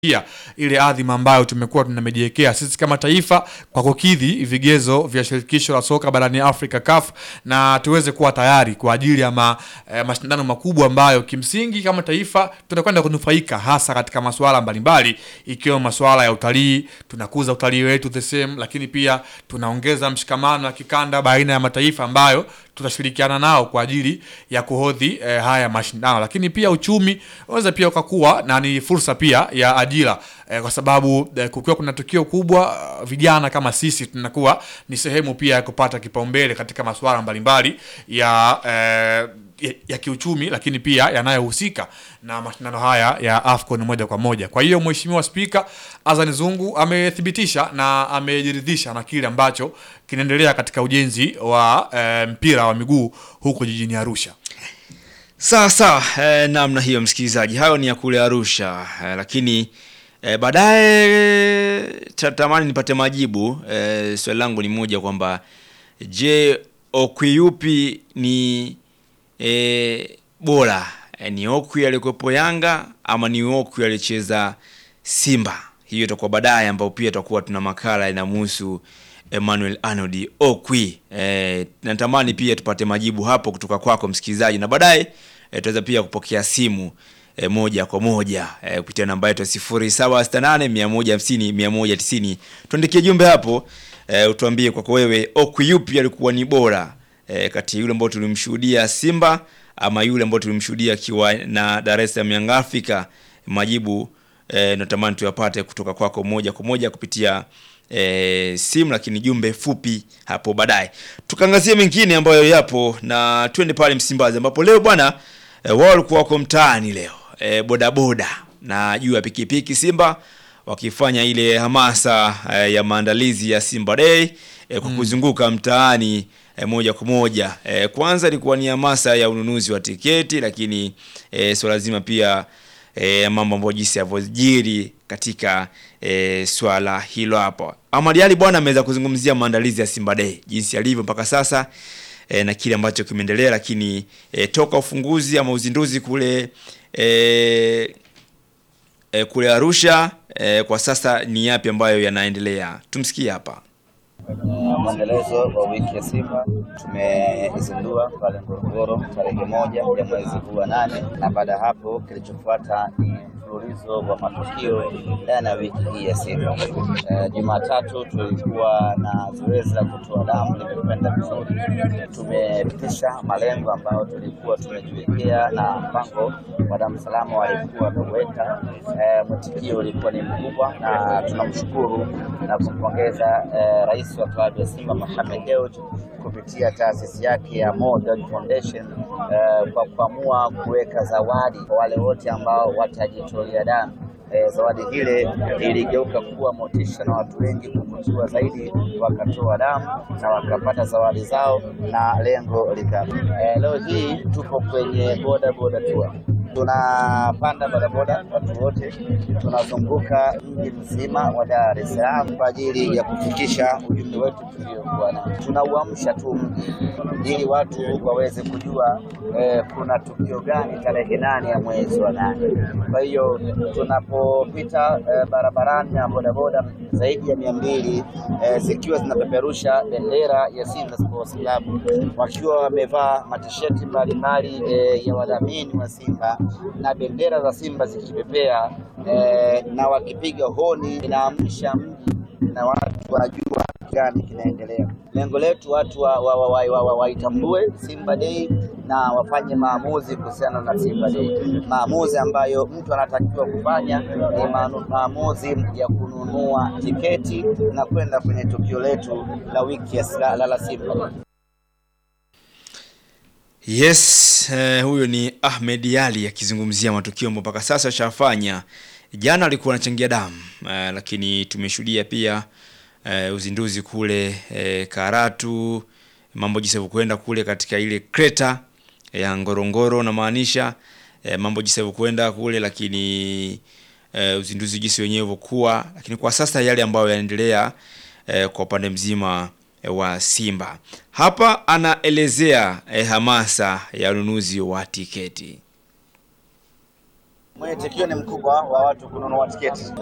pia ile adhima ambayo tumekuwa tunamejiwekea sisi kama taifa kwa kukidhi vigezo vya shirikisho la soka barani Afrika CAF, na tuweze kuwa tayari kwa ajili ya ma, eh, mashindano makubwa ambayo kimsingi kama taifa tunakwenda kunufaika hasa katika masuala mbalimbali ikiwemo masuala ya utalii. Tunakuza utalii wetu the same, lakini pia tunaongeza mshikamano wa kikanda baina ya mataifa ambayo tutashirikiana nao kwa ajili ya kuhodhi eh, haya mashindano, lakini pia uchumi unaweza pia ukakuwa na ni fursa pia ya ajira eh, kwa sababu eh, kukiwa kuna tukio kubwa, uh, vijana kama sisi tunakuwa ni sehemu pia ya kupata kipaumbele katika masuala mbalimbali ya eh, ya, ya kiuchumi lakini pia yanayohusika na mashindano haya ya AFCON moja kwa moja. Kwa hiyo Mheshimiwa Spika Azan Zungu amethibitisha na amejiridhisha na kile ambacho kinaendelea katika ujenzi wa eh, mpira wa miguu huko jijini Arusha. Sawa sawa, eh, namna hiyo msikilizaji, hayo ni ya kule Arusha eh, lakini eh, baadaye tatamani nipate majibu. Eh, swali langu ni moja kwamba je, Okwi yupi ni eh, bora eh, ni Okwi aliyekuwepo Yanga ama ni Okwi aliyecheza Simba? Hiyo itakuwa baadaye, ambao pia tutakuwa tuna makala inamhusu Emmanuel Arnold Okwi. Eh, natamani pia tupate majibu hapo kutoka kwako msikilizaji, na baadaye eh, tutaweza pia kupokea simu eh, moja kwa moja eh, kupitia namba yetu ya 0768 150 190. Tuandikie jumbe hapo eh, utuambie kwako wewe Okwi yupi alikuwa ni bora eh, kati ya yule ambao tulimshuhudia Simba ama yule ambao tulimshuhudia akiwa na Dar es Salaam Young Africa. Majibu eh, natamani tuyapate kutoka kwako moja kwa moja kupitia e, simu lakini jumbe fupi hapo baadaye. Tukaangazia mengine ambayo yapo na twende pale Msimbazi ambapo leo bwana e, wao walikuwa wako mtaani leo e, bodaboda na juu ya pikipiki Simba wakifanya ile hamasa e, ya maandalizi ya Simba Day e, kwa kuzunguka mtaani e, moja kwa moja e, kwanza ilikuwa ni hamasa ya ununuzi wa tiketi, lakini e, swala zima pia e, mambo ambayo jinsi yavyojiri katika e, swala hilo hapo. Ahmad Ally bwana ameweza kuzungumzia maandalizi ya Simba Day jinsi yalivyo mpaka sasa e, na kile ambacho kimeendelea, lakini e, toka ufunguzi ama uzinduzi kule e, e, kule Arusha e, kwa sasa ni yapi ambayo yanaendelea? Tumsikie hapa. Mwendelezo wa wiki ya Simba tumeizindua pale Ngorongoro tarehe moja ya mwezi huu wa nane, na baada ya hapo kilichofuata ni mfululizo wa matukio ndani ya wiki hii ya Simba. E, Jumatatu tulikuwa na zoezi la kutoa damu limekwenda vizuri, tumepitisha malengo ambayo tulikuwa tumejiwekea na mpango wa damu salama walikuwa wameweka. E, mwitikio ulikuwa ni mkubwa na tunamshukuru na kumpongeza e, rais wa klabu ya Simba Mohamed Dewji kupitia taasisi yake ya Modern Foundation eh, kwa kuamua kuweka zawadi kwa wale wote ambao watajitolea damu. Eh, zawadi hile iligeuka kuwa motisha na watu wengi kuvutiwa zaidi, wakatoa damu na wakapata zawadi zao na lengo lika. Eh, leo hii tupo kwenye boda boda tour tunapanda bodaboda watu wote, tunazunguka mji mzima wa Dar es Salaam kwa ajili ya kufikisha ujumbe wetu tuliokuwa nao. Tunauamsha tu mji ili watu waweze kujua eh, kuna tukio gani tarehe nane ya mwezi wa nane. Kwa hiyo tunapopita eh, barabarani na bodaboda zaidi ya mia mbili eh, zikiwa zinapeperusha bendera ya Simba Sports Club wakiwa wamevaa matisheti mbalimbali eh, ya wadhamini wa Simba na bendera za Simba zikipepea eh, na wakipiga honi, inaamsha mji na watu wanajua gani kinaendelea. Lengo letu watu waitambue wa, wa, wa, wa, waitambue Simba Day na wafanye maamuzi kuhusiana na Simba Day, maamuzi ambayo mtu anatakiwa kufanya ni maanu- maamuzi ya kununua tiketi na kwenda kwenye tukio letu la wiki ya sila- la, la Simba Day. Yes, eh, huyo ni Ahmed Ally akizungumzia matukio ambayo mpaka sasa ashafanya. Jana alikuwa anachangia damu eh, lakini tumeshuhudia pia eh, uzinduzi kule eh, Karatu, mambo jinsi yalivyokwenda kule katika ile kreta ya Ngorongoro namaanisha eh, mambo jinsi yalivyokwenda kule, lakini eh, uzinduzi jinsi wenyewe ulivyokuwa, lakini kwa sasa yale ambayo yanaendelea eh, kwa upande mzima eh, wa Simba. Hapa anaelezea eh, hamasa ya ununuzi wa tiketi. Mwitikio ni mkubwa wa watu kununua tiketi.